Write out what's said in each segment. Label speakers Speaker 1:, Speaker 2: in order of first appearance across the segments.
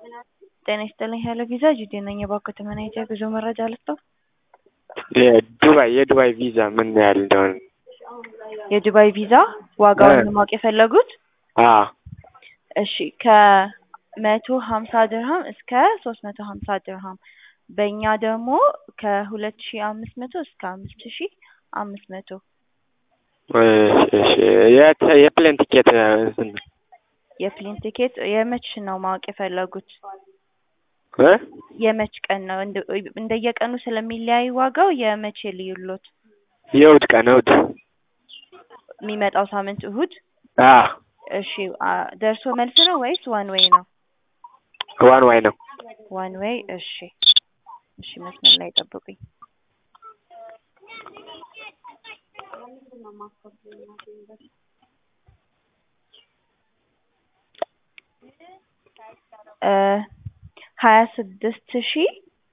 Speaker 1: ጤና ይስጥልኝ ሄሎ ቪዛ ጁዴ ነኝ። እባክዎ ተመናይቼ የጉዞ መረጃ ልስጥዎ?
Speaker 2: የዱባይ የዱባይ ቪዛ ምን ያህል እንደሆነ?
Speaker 1: የዱባይ ቪዛ ዋጋውን ማወቅ የፈለጉት?
Speaker 2: አዎ
Speaker 1: እሺ ከመቶ ሀምሳ ድርሃም እስከ ሶስት መቶ ሀምሳ ድርሃም በእኛ ደግሞ ከሁለት ሺ አምስት መቶ እስከ አምስት ሺ አምስት መቶ
Speaker 2: እሺ እሺ የት የፕሌን ቲኬት ስንት ነው?
Speaker 1: የፕሌን ቲኬት የመች ነው ማወቅ የፈለጉት?
Speaker 2: እ
Speaker 1: የመች ቀን ነው? እንደ እንደየቀኑ ስለሚለያይ ዋጋው የመቼ ልዩሎት?
Speaker 2: የእሑድ ቀን እሑድ
Speaker 1: የሚመጣው ሳምንት እሁድ?
Speaker 2: አዎ
Speaker 1: እሺ አ- ደርሶ መልስ ነው ወይስ ዋን ዌይ ነው?
Speaker 2: ዋን ዋይ ነው።
Speaker 1: ዋን ዌይ እሺ እሺ መስመር ላይ ጠብቁኝ። እ ሀያ ስድስት ሺ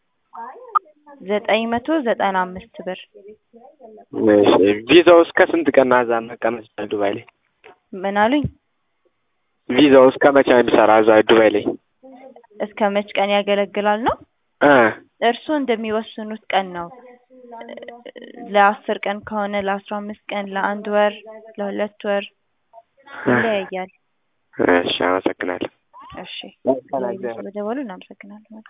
Speaker 1: ዘጠኝ መቶ ዘጠና አምስት ብር
Speaker 2: እሺ ቪዛው እስከ ስንት ቀን እዛ መቀመጥ ይችላል ዱባይ ላይ?
Speaker 1: ምን አሉኝ?
Speaker 2: ቪዛው እስከ መቼ ነው የሚሰራ እዛ ዱባይ ላይ?
Speaker 1: እስከ መች ቀን ያገለግላል ነው?
Speaker 2: እ
Speaker 1: እርስዎ እንደሚወስኑት ቀን ነው። ለአስር ቀን ከሆነ ለአስራ አምስት ቀን፣ ለአንድ ወር፣ ለሁለት ወር ይለያያል።
Speaker 2: እሺ አመሰግናለሁ።
Speaker 1: እሺ ስለደወሉ እናመሰግናለን።